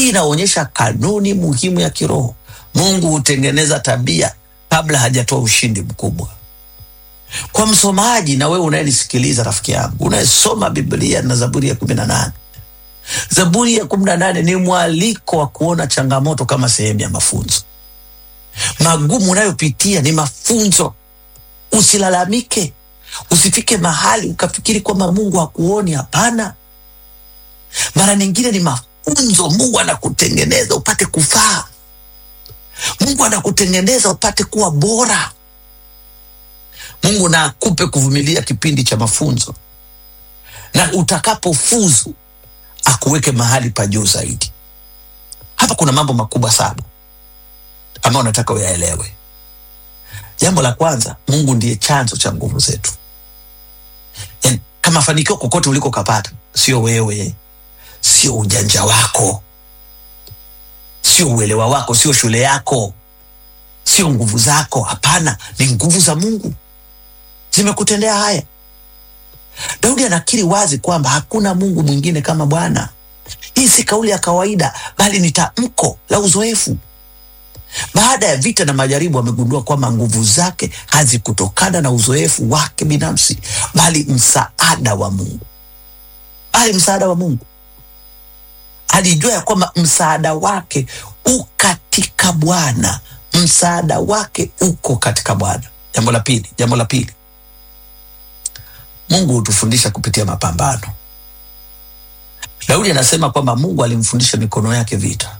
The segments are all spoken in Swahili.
Hii inaonyesha kanuni muhimu ya kiroho. Mungu hutengeneza tabia kabla hajatoa ushindi mkubwa. Kwa msomaji na wewe unayenisikiliza, rafiki yangu unayesoma Biblia na Zaburi ya kumi na nane Zaburi ya kumi na nane ni mwaliko wa kuona changamoto kama sehemu ya mafunzo. Magumu unayopitia ni mafunzo. Usilalamike, usifike mahali ukafikiri kwamba Mungu hakuoni. Hapana, mara nyingine ni mafunzo. Mungu anakutengeneza upate kufaa. Mungu anakutengeneza upate kuwa bora. Mungu na akupe kuvumilia kipindi cha mafunzo, na utakapofuzu akuweke mahali pa juu zaidi. Hapa kuna mambo makubwa sana ambayo nataka uyaelewe. Jambo la kwanza, Mungu ndiye chanzo cha nguvu zetu. Yani, kama fanikio kokote uliko kapata, sio wewe, sio ujanja wako, sio uelewa wako, sio shule yako, sio nguvu zako. Hapana, ni nguvu za Mungu zimekutendea haya. Daudi anakiri wazi kwamba hakuna Mungu mwingine kama Bwana. Hii si kauli ya kawaida, bali ni tamko la uzoefu. Baada ya vita na majaribu, amegundua kwamba nguvu zake hazikutokana na uzoefu wake binafsi, bali msaada wa Mungu, bali msaada wa Mungu. Alijua ya kwamba msaada wake u katika Bwana, msaada wake uko katika Bwana. Jambo la pili, jambo la pili Mungu hutufundisha kupitia mapambano. Daudi anasema kwamba Mungu alimfundisha mikono yake vita.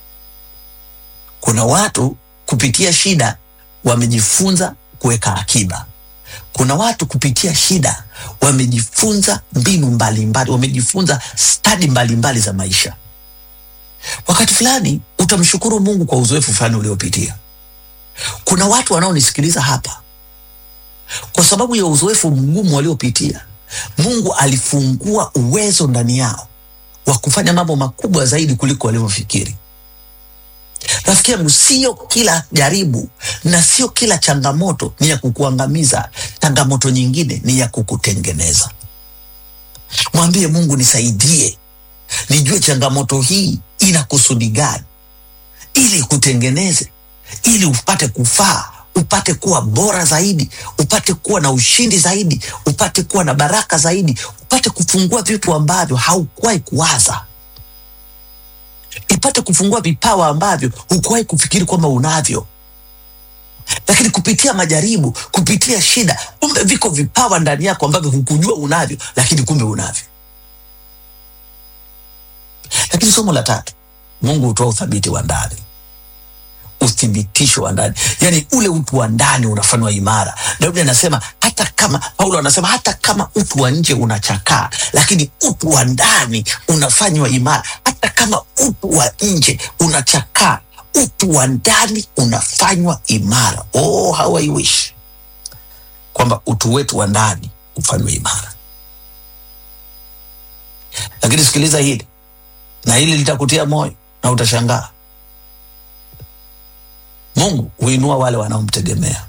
Kuna watu kupitia shida wamejifunza kuweka akiba. Kuna watu kupitia shida wamejifunza mbinu mbalimbali, wamejifunza stadi mbalimbali za maisha. Wakati fulani utamshukuru Mungu kwa uzoefu fulani uliopitia. Kuna watu wanaonisikiliza hapa kwa sababu ya uzoefu mgumu waliopitia, Mungu alifungua uwezo ndani yao wa kufanya mambo makubwa zaidi kuliko walivyofikiri. Rafiki yangu, sio kila jaribu na sio kila changamoto ni ya kukuangamiza. Changamoto nyingine ni ya kukutengeneza. Mwambie Mungu, nisaidie nijue changamoto hii ina kusudi gani, ili ikutengeneze, ili upate kufaa upate kuwa bora zaidi, upate kuwa na ushindi zaidi, upate kuwa na baraka zaidi, upate kufungua vitu ambavyo haukuwahi kuwaza, ipate kufungua vipawa ambavyo hukuwahi kufikiri kwamba unavyo. Lakini kupitia majaribu, kupitia shida, kumbe viko vipawa ndani yako ambavyo hukujua unavyo, lakini kumbe unavyo. Lakini somo la tatu, Mungu hutoa uthabiti wa ndani uthibitisho wa ndani, yani ule utu wa ndani unafanywa imara. Daudi anasema hata kama, Paulo anasema hata kama utu wa nje unachakaa, lakini utu wa ndani unafanywa imara. Hata kama utu wa nje unachakaa, utu wa ndani unafanywa imara. Oh, how I wish kwamba utu wetu wa ndani ufanywe imara. Lakini sikiliza hili na hili litakutia moyo na utashangaa. Mungu huinua wale wanaomtegemea.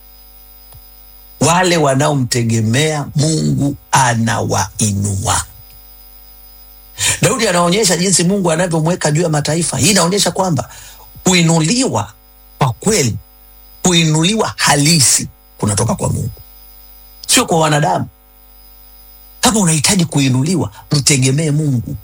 Wale wanaomtegemea Mungu anawainua. Daudi anaonyesha jinsi Mungu anavyomweka juu ya mataifa. Hii inaonyesha kwamba kuinuliwa kwa kweli, kuinuliwa halisi kunatoka kwa Mungu, sio kwa wanadamu. Kama unahitaji kuinuliwa, mtegemee Mungu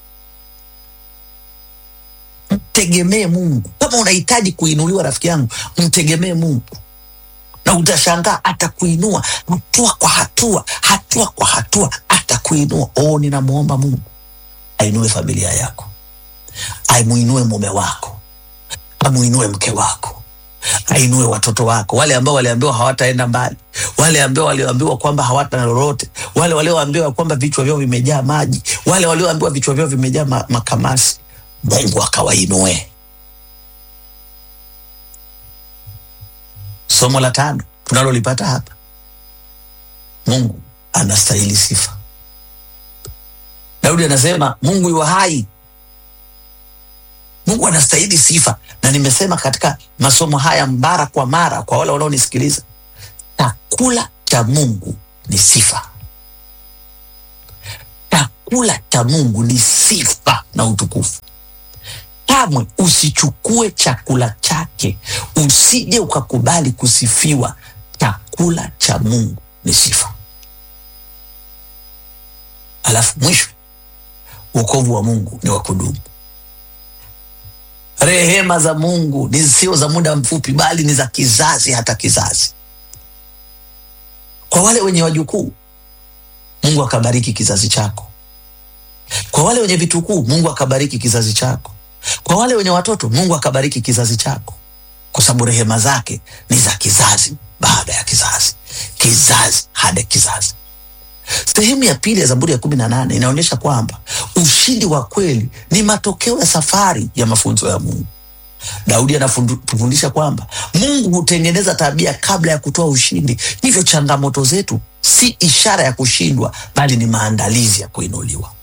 mtegemee Mungu. Kama unahitaji kuinuliwa, rafiki yangu, mtegemee Mungu na utashangaa atakuinua hatua kwa hatua, hatua kwa hatua atakuinua. Oh, ninamwomba Mungu ainue familia yako, aimuinue mume wako, amuinue mke wako, ainue watoto wako, wale ambao waliambiwa hawataenda mbali, wale ambao walioambiwa kwamba hawata lolote, wale walioambiwa kwamba vichwa vyao vimejaa maji, wale walioambiwa vichwa vyao vimejaa ma makamasi Mungu akawainue. Somo la tano tunalolipata hapa, Mungu anastahili sifa. Daudi anasema Mungu yu hai, Mungu anastahili sifa, na nimesema katika masomo haya mara kwa mara kwa wale wanaonisikiliza, chakula cha Mungu ni sifa. Chakula cha Mungu ni sifa na utukufu. kamwe usichukue chakula chake, usije ukakubali kusifiwa. Chakula cha Mungu ni sifa. Alafu mwisho, wokovu wa Mungu ni wa kudumu. Rehema za Mungu ni sio za muda mfupi, bali ni za kizazi hata kizazi. Kwa wale wenye wajukuu, Mungu akabariki kizazi chako. Kwa wale wenye vitukuu, Mungu akabariki kizazi chako. Kwa wale wenye watoto, Mungu akabariki kizazi chako, kwa sababu rehema zake ni za kizazi baada ya kizazi, kizazi hadi kizazi. Sehemu ya pili ya Zaburi ya kumi na nane inaonyesha kwamba ushindi wa kweli ni matokeo ya safari ya mafunzo ya Mungu. Daudi anatufundisha kwamba Mungu hutengeneza tabia kabla ya kutoa ushindi. Hivyo changamoto zetu si ishara ya kushindwa, bali ni maandalizi ya kuinuliwa.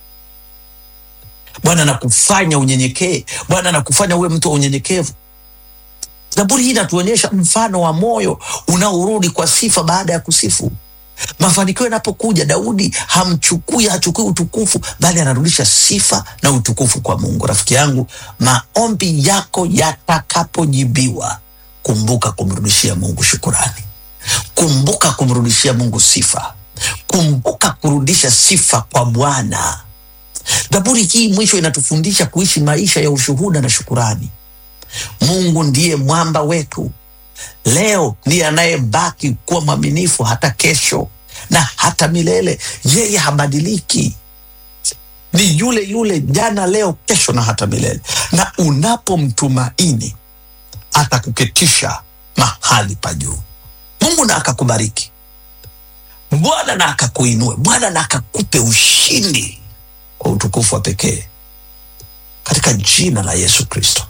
Bwana anakufanya unyenyekee. Bwana anakufanya uwe mtu wa unyenyekevu. Zaburi hii inatuonyesha mfano wa moyo unaorudi kwa sifa baada ya kusifu. Mafanikio yanapokuja, Daudi hamchukui hachukui utukufu, bali anarudisha sifa na utukufu kwa Mungu. Rafiki yangu, maombi yako yatakapojibiwa, kumbuka kumrudishia Mungu shukurani, kumbuka kumrudishia Mungu sifa, kumbuka kurudisha sifa kwa Bwana. Zaburi hii mwisho inatufundisha kuishi maisha ya ushuhuda na shukurani. Mungu ndiye mwamba wetu leo ndiye anayebaki kuwa mwaminifu hata kesho na hata milele. Yeye habadiliki, ni yule yule jana, leo, kesho na hata milele. Na unapomtumaini atakuketisha mahali pa juu. Mungu na akakubariki, Bwana na akakuinue, Bwana na akakupe ushindi kwa utukufu wa pekee katika jina la Yesu Kristo.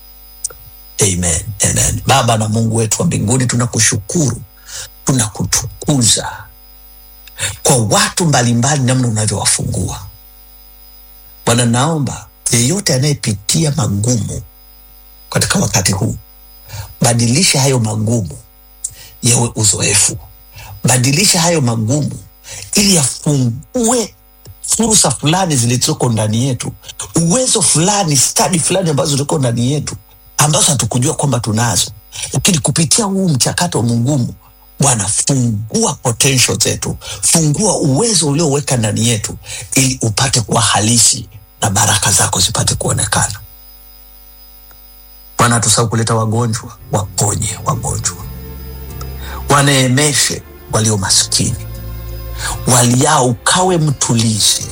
Amen, amen. Baba na Mungu wetu wa mbinguni, tunakushukuru, tunakutukuza kwa watu mbalimbali, namna unavyowafungua Bwana. Naomba yeyote anayepitia magumu katika wakati huu, badilisha hayo magumu yawe uzoefu, badilisha hayo magumu ili yafungue fursa fulani zilizoko ndani yetu, uwezo fulani, stadi fulani ambazo ziko ndani yetu ambazo hatukujua kwamba tunazo, lakini kupitia huu mchakato mgumu, Bwana, fungua potential zetu, fungua uwezo ulioweka ndani yetu, ili upate kuwa halisi na baraka zako zipate kuonekana. Bwana, tusahau kuleta wagonjwa, waponye wagonjwa, waneemeshe walio maskini, waliao ukawe mtulizi,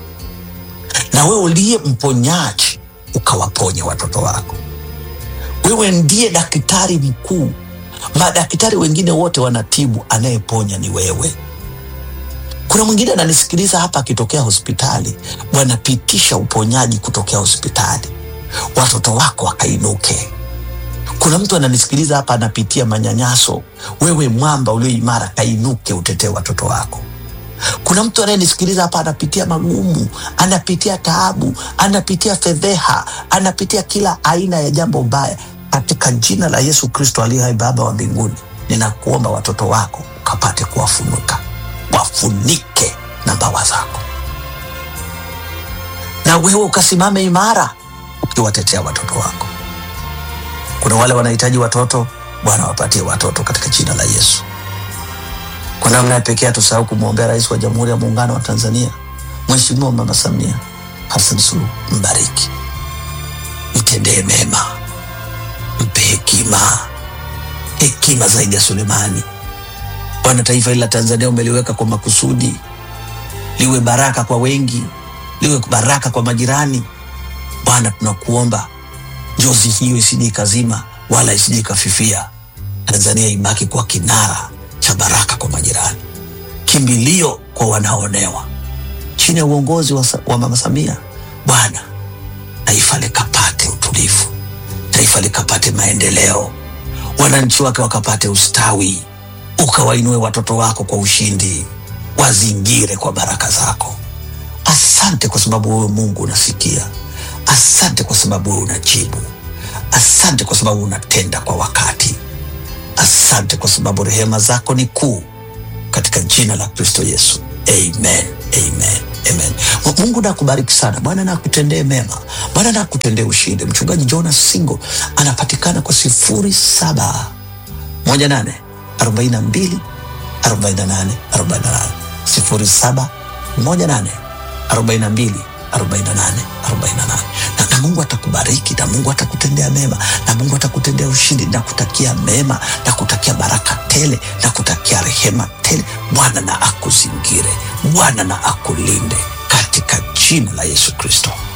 na wewe uliye mponyaji ukawaponye watoto wako. Wewe ndiye daktari mkuu. Madaktari wengine wote wanatibu, anayeponya ni wewe. Kuna mwingine ananisikiliza hapa akitokea hospitali. Bwana, pitisha uponyaji kutokea hospitali, watoto wako wakainuke. Kuna mtu ananisikiliza hapa anapitia manyanyaso. Wewe mwamba ulio imara, kainuke, utetee watoto wako. Kuna mtu anayenisikiliza hapa anapitia magumu, anapitia taabu, anapitia fedheha, anapitia kila aina ya jambo baya. Katika jina la Yesu Kristo aliye hai, Baba wa mbinguni, ninakuomba watoto wako ukapate kuwafunuka, wafunike na mbawa zako, na wewe ukasimame imara ukiwatetea watoto wako. Kuna wale wanahitaji watoto, Bwana wapatie watoto katika jina la Yesu. Kwa namna ya pekee tusahau kumwombea Rais wa Jamhuri ya Muungano wa Tanzania Mheshimiwa Mama Samia Hassan Suluhu, mbariki, mtendee mema, mpe hekima, hekima zaidi ya Sulemani. Bwana, taifa hili la Tanzania umeliweka kwa makusudi liwe baraka kwa wengi, liwe baraka kwa majirani. Bwana, tunakuomba njozi hiyo isije ikazima wala isije ikafifia. Tanzania ibaki kwa kinara cha baraka kwa majirani, kimbilio kwa wanaonewa. Chini ya uongozi wa, wa Mama Samia, Bwana, taifa likapate utulivu, taifa likapate maendeleo, wananchi wake wakapate ustawi, ukawainue watoto wako kwa ushindi, wazingire kwa baraka zako. Asante kwa sababu wewe Mungu unasikia. Asante kwa sababu wewe unajibu. Asante kwa sababu unatenda kwa wakati. Asante kwa sababu rehema zako ni kuu, katika jina la Kristo Yesu, amen, amen. Amen. Mungu nakubariki sana. Bwana nakutendee mema. Bwana nakutendee ushindi. Mchungaji Jonas Singo anapatikana kwa sifuri saba moja nane arobaini na mbili arobaini na nane arobaini na nane sifuri saba moja nane arobaini na mbili arobaini na nane arobaini na nane na, na Mungu atakubariki na Mungu atakutendea mema na Mungu atakutendea ushindi na kutakia mema na kutakia baraka tele na kutakia rehema tele. Bwana na akuzingire, Bwana na akulinde katika jina la Yesu Kristo.